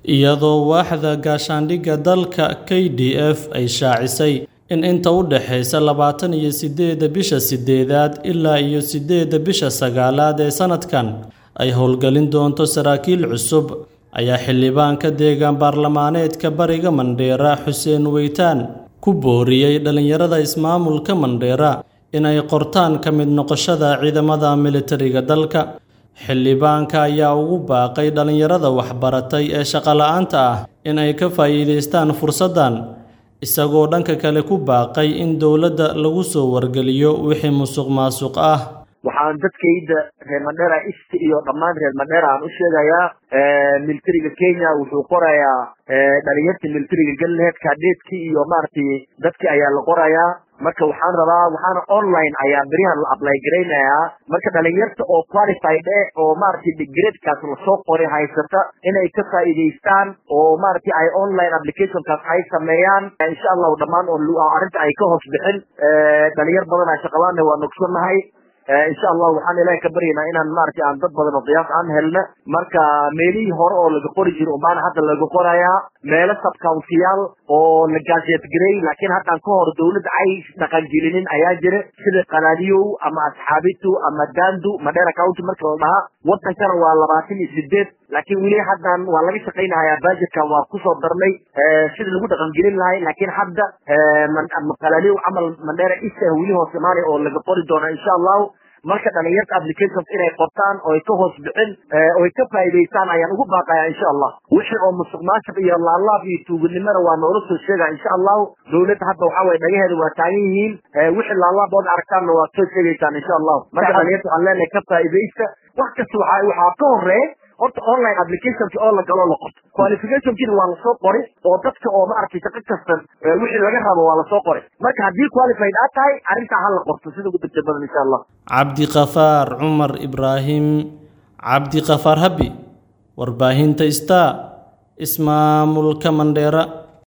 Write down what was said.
iyadoo waaxda gaashaandhigga dalka k d f ay shaacisay in inta u dhaxaysa labaatan iyo sideedda bisha sideedaad ilaa iyo sideedda bisha sagaalaad ee sanadkan ay howlgelin doonto saraakiil cusub ayaa xildhibaanka deegaan baarlamaaneedka bariga mandheera xuseen weytaan ku booriyey dhallinyarada ismaamulka mandheera in ay qortaan ka mid noqoshada ciidamada militariga dalka xildhibaanka ayaa ugu baaqay dhallinyarada waxbaratay ee shaqola'aanta ah in ay ka faa'iidaystaan fursaddan isagoo dhanka kale ku baaqay in dowladda lagu soo wargeliyo wixii musuq maasuq ah waxaan dadkayda reer mandheera ist iyo dhammaan reer mandheera aan u sheegayaa militariga kenya wuxuu qorayaa dhalinyarta militariga galneed kaadheedkii iyo maaragtay dadkii ayaa la qorayaa marka waxaan rabaa waxaana online ayaa berihan la apply garaynayaa marka dhalinyarta oo qualified eh oo maaragtay digreedkaas lasoo qoray haysata inay ka faa'iidaystaan oo maaragtay ay online applicationkaas ay sameeyaan insha allahu dhammaan oo arrinta ay ka hoos bixin dhalinyar badan aa shaqalaana waa nogsannahay insha allah waxaan ilaahay ka baryaynaa inaan maaragtay aan dad badan oo qiyaas aan helna marka meelihii hore oo laga qori jiro umaana hadda laga qorayaa meelo subcountiyaal oo la gaasheet gareey laakiin haddaan ka hor dawladda ay dhaqangelinin ayaa jira sida qalaadiyow ama asxaabitu ama dandu madheera county marka la dhahaa wadankana waa labaatan iyo sideed laakiin weli haddan waa laga shaqaynahayaa budgetkan waa kusoo darnay sida lagu dhaqangelin lahay laakiin hadda qalaadiyow camal mandheera isa weli hoos imaanay oo laga qori doona insha allahu marka dhalinyarta applications inay qortaan oo ay ka hoos bixin oo ay ka faa'iidaystaan ayaan ugu baaqayaa insha allah wixii oo musuq maasuq iyo laalaab iyo tuuganimada waa noola soo sheegaa insha allahu dawladda hadda waxaa waye dhagaheeda waa taagan yihiin wixii laalaab ood aragtaanna waad soo sheegaysaan insha allahu marka dhalinyarta waxaan leenahay ka faa'iidaysta wax kasta waxaa waxaa ka horeeya horta online applicationki oo la galo la qorto qualificationkina waa lasoo qori oo dadka oo maaragtay shaqo kastan wixii laga rabo waa lasoo qori marka haddii qualified aad tahay arrintaa ha la qorto sida ugu degdeg badan insha allah cabdiqafaar cumar ibraahim cabdiqafaar habi warbaahinta star ismaamulka mandheera